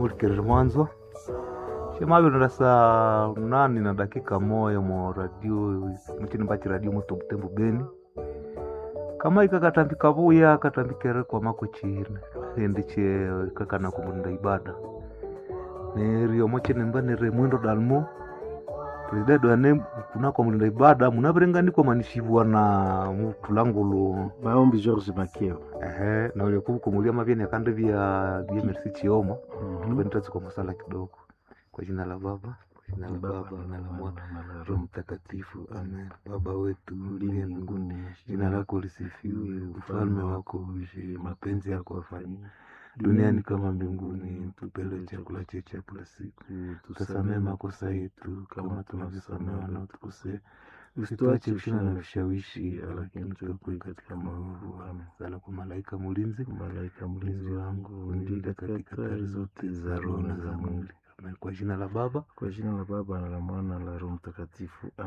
mulikerere mwanzo shemaviri saa nani na dakika moya mo radio muchini mbachi radio muto butembo beni kama ikakatambika vuya katambikere kwa mako chine endi che kakana kumunda ibada nerio mochene mbanere mwendo dalmo presidenti ane kunako mulinda ibada munavirenganikwa manishivwa na mutulangulu maombi george makeo ehe na uliokuvukomulia mavyeni akande vya vya merci chioma tuvenitazikwa kwa masala kidogo kwa jina la baba kwa jina la baba na la mwana roho mtakatifu amen baba wetu uliye mbinguni jina lako lisifiwe ufalme wako uje mapenzi yako afanyike duniani kama mbinguni tupe leo chakula chetu cha kila siku tusamehe makosa yetu kama tunavyosamehe wanaotukosea usituache kushina na vishawishi lakini tuepue katika maovu Amen. sala kwa malaika mulinzi malaika mlinzi wangu ndile katika hatari zote za roho na za mwili Amen. kwa jina la baba kwa jina la baba na la mwana na la roho mtakatifu